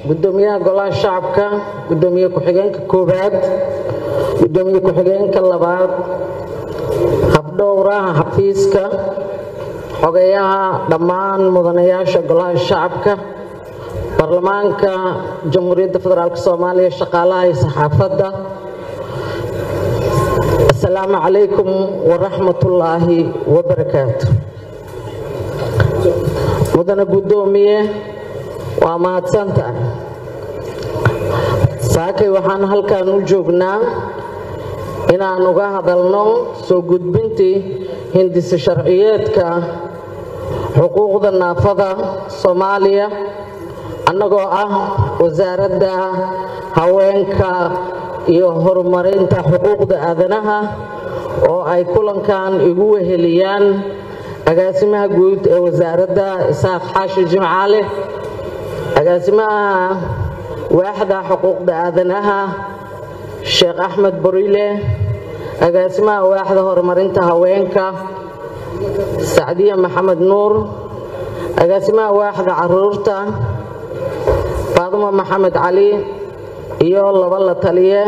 gudoomiyaha golaha shacabka gudoomiye ku-xigeenka koowaad gudoomiye ku-xigeenka labaad habdhowraha xafiiska xogeyaha dhammaan mudanayaasha golaha shacabka baarlamaanka jamhuuriyadda federaalk soomaaliya shaqaalaha iyo saxaafadda asalaamu calaykum waraxmatullaahi wabarakaatu mudane guddoomiye waa mahadsantahay saakay waxaan halkan u joognaa inaan uga hadalno soo gudbintii hindise sharciyeedka xuquuqda naafada soomaaliya annagoo ah wasaaradda haweenka iyo horumarinta xuquuqda aadanaha oo ay kulankan igu weheliyaan agaasimaha guud ee wasaaradda isaaq xaashi jimcaale agaasimaha waaxda xuquuqda aadanaha sheekh axmed borile agaasimaha waaxda horumarinta haweenka sacdiya maxamed nuur agaasimaha waaxda caruurta faaduma maxamed cali iyo laba la taliye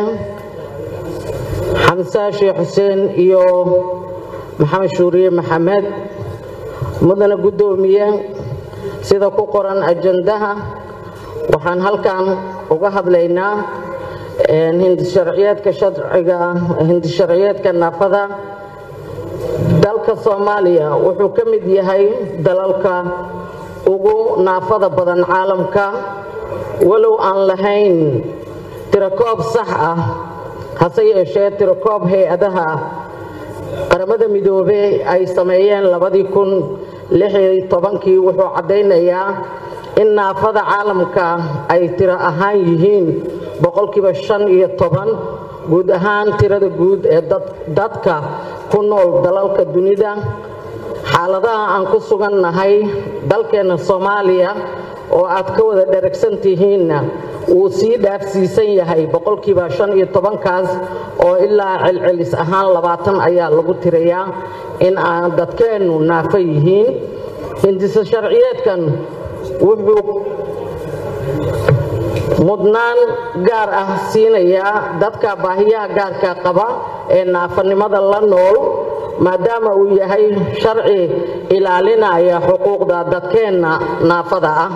xamse sheekh xuseen iyo maxamed shuuriye maxamed mudane guddoomiye sida ku qoran ajandaha waxaan halkan uga hadlaynaa hindisharciyeedka sharciga hindisharciyeedka naafada dalka soomaaliya wuxuu ka mid yahay dalalka ugu naafada badan caalamka walow aan lahayn tirakoob sax ah hase yeeshee tirakoob hay-adaha qaramada midoobey ay sameeyeen labadii kun lixiyo tobankii wuxuu caddaynayaa in naafada caalamka ay tiro ahaan yihiin boqolkiiba shan iyo toban guud ahaan tirada guud ee dadka ku nool dalalka dunida xaaladaha aan ku sugannahay dalkeenna soomaaliya oo aad ka wada dheragsan tihiinna wuu sii dhaafsiisan yahay boqolkiiba shan iyo tobankaas oo ilaa celcelis ahaan labaatan ayaa lagu tirayaa in aan dadkeennu naafo yihiin hindise sharciyeedkan wuxuu mudnaan gaar ah siinayaa dadka baahiyaha gaarka qaba ee naafanimada la nool maadaama uu yahay sharci ilaalinaya xuquuqda dadkeenna naafada ah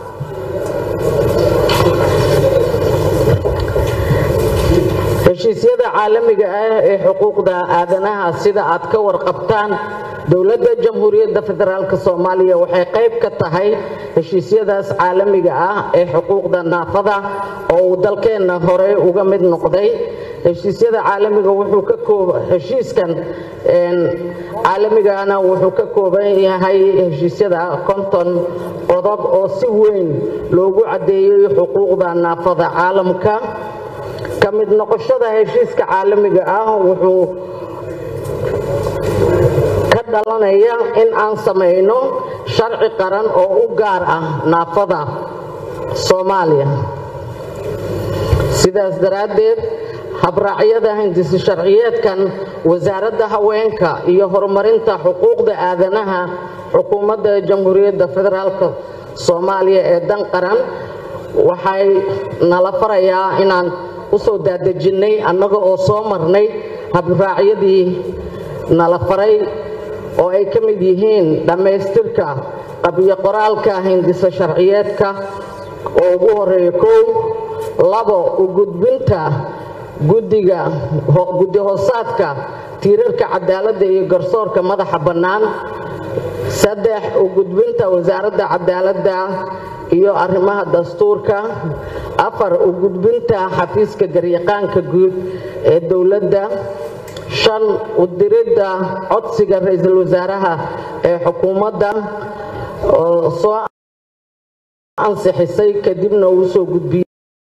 heshiisyada caalamiga ah ee xuquuqda aadanaha sida aad ka warqabtaan dowladda jamhuuriyadda federaalk soomaaliya waxay qayb ka tahay heshiisyadaas caalamiga ah ee xuquuqda naafada oo uu dalkeenna hore uga mid noqday heshiisyada caalamiga wuxuu ka kooba heshiiskan caalamigana wuxuu ka kooban yahay heshiisyada konton qodob oo si weyn loogu caddeeyey xuquuqda naafada caalamka ka mid noqoshada heshiiska caalamiga ah wuxuu ka dhalanaya in aan samayno sharci qaran oo u gaar ah naafada soomaaliya sidaas daraaddeed habraacyada hindisi sharciyeedkan wasaaradda haweenka iyo horumarinta xuquuqda aadanaha xukuumadda jamhuuriyadda federaalk soomaaliya ee dan qaran waxay nala farayaa inaan usoo daadajinnay annaga oo soo marnay habraacyadii nala faray oo ay ka mid yihiin dhammaystirka qabyo qoraalka hindisa sharciyeedka oo ugu horeeya kow labo u gudbinta guddiga guddi hoosaadka tiirarka cadaaladda iyo garsoorka madaxa bannaan saddex u gudbinta wasaaradda cadaaladda iyo arrimaha dastuurka afar u gudbinta xafiiska garyaqaanka guud ee dowladda shan u diridda codsiga ra-iisul wasaaraha ee xukuumadda oo soo ansixisay kadibna uu soo gudbiyey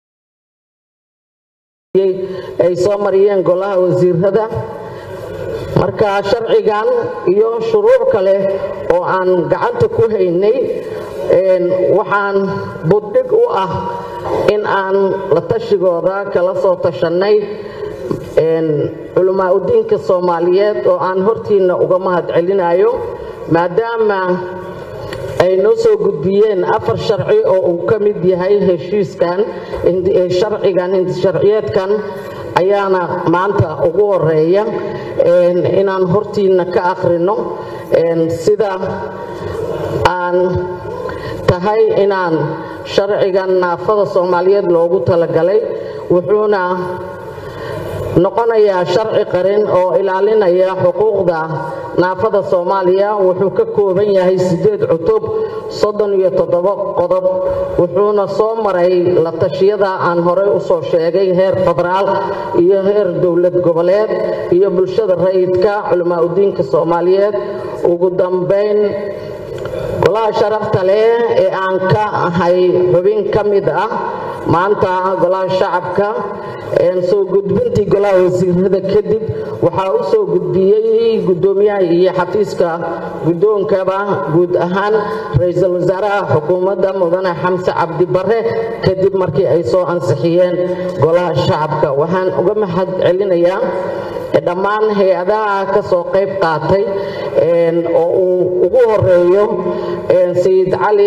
ay soo mariyeen golaha wasiirada marka sharcigan iyo shuruuc kale oo aan gacanta ku haynay waxaan buddhig u ah in aan la tashigooda kala soo tashannay culamaa udiinka soomaaliyeed oo aan hortiinna uga mahad celinayo maadaama ay noo soo gudbiyeen afar sharci oo uu ka mid yahay heshiiskan sharcigan hindisharciyeedkan ayaana maanta ugu horeeya inaan hortiina ka akhrino sida aan tahay inaan sharcigan naafada soomaaliyeed loogu talagalay wuxuuna noqonayaa sharci qarin oo ilaalinaya xuquuqda naafada soomaaliya wuxuu ka kooban yahay siddeed cutub soddon iyo toddoba qodob wuxuuna soo maray la tashiyada aan horey u soo sheegay heer federaal iyo heer dowlad goboleed iyo bulshada rayidka culamaa udiinka soomaaliyeed ugu dambayn golaha sharafta leh ee aan ka ahay xubin ka mid ah maanta golaha shacabka soo gudbintii golaha wasiirada kadib waxaa u soo gudbiyey guddoomiyaha iyo xafiiska guddoonkaba guud ahaan ra-iisul wasaaraha xukuumadda mudane xamse cabdi bare kadib markii ay soo ansixiyeen golaha shacabka waxaan uga mahad celinayaa dhammaan hay-adaha ka soo qayb qaatay oo uu ugu horeeyo sayid cali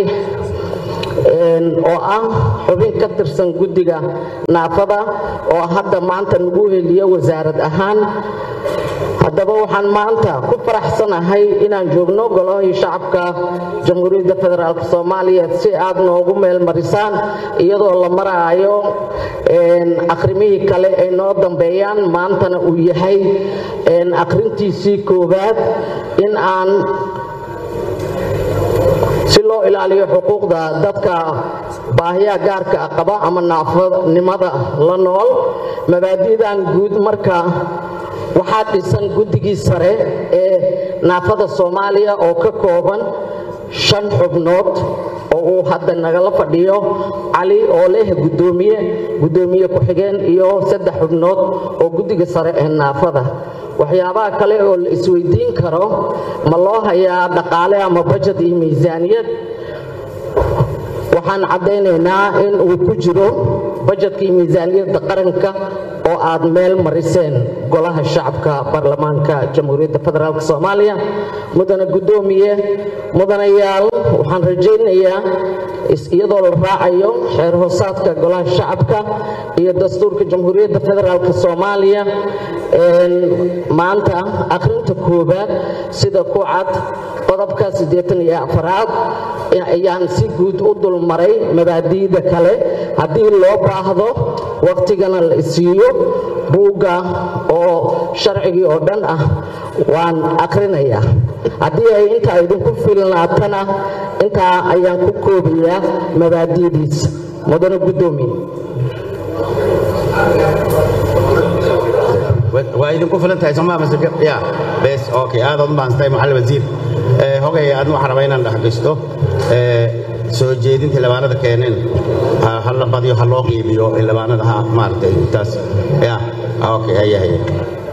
oo ah xubin ka tirsan guddiga naafada oo hadda maanta nagu heliyo wasaarad ahaan haddaba waxaan maanta ku faraxsanahay inaan joogno golahii shacabka jamhuuriyadda federaalk soomaaliya si aad noogu meel marisaan iyadoo la maraayo akhrimihii kale ay noo dambeeyaan maantana uu yahay akhrintiisii koowaad in aan si loo ilaaliyo xuquuqda dadka baahiyaha gaarka qaba ama naafonimada la nool mabaadi'dan guud marka waxaa dhisan guddigii sare ee naafada soomaaliya oo ka kooban shan xubnood oo uu hadda nagala fadhiyo cali oo leh guddoomiye guddoomiye ku-xigeen iyo saddex xubnood oo guddiga sare ee naafada waxyaabaha kale oo la isweydiin karo ma loo hayaa dhaqaale ama bajad iyo miisaaniyad waxaan caddaynaynaa in uu ku jiro bajedka iyo miisaaniyadda qaranka oo aad meel mariseen golaha shacabka baarlamaanka jamhuuriyadda federaalk soomaaliya mudane guddoomiye mudanayaal waxaan rajaynayaa iyadoo la raacayo xeer hoosaadka golaha shacabka iyo dastuurka jamhuuriyadda federaalk soomaaliya maanta akhrinta koowaad sida ku cad qodobka siddeetan iyo afaraad ayaan si guud u dulmaray mabaadi'da kale haddii loo baahdo wakhtigana la isiiyo buugga oo sharcigii oo dhan ah waan akhrinayaa haddii ay intaa idinku filnaatana intaa ayaan ku koobayaa mabaadi'diisa mudane guddoomiye waa idinku filan tahay somaa mase ya bes okay aadaad u baahantay macalin wasiir hogay aadna waxaan rabaa inaan dhexgashto soo jeedinta labaanada keeneen ha la badiyo ha loo qiibiyo labaanada ha maaragtay taas ya okay ayahay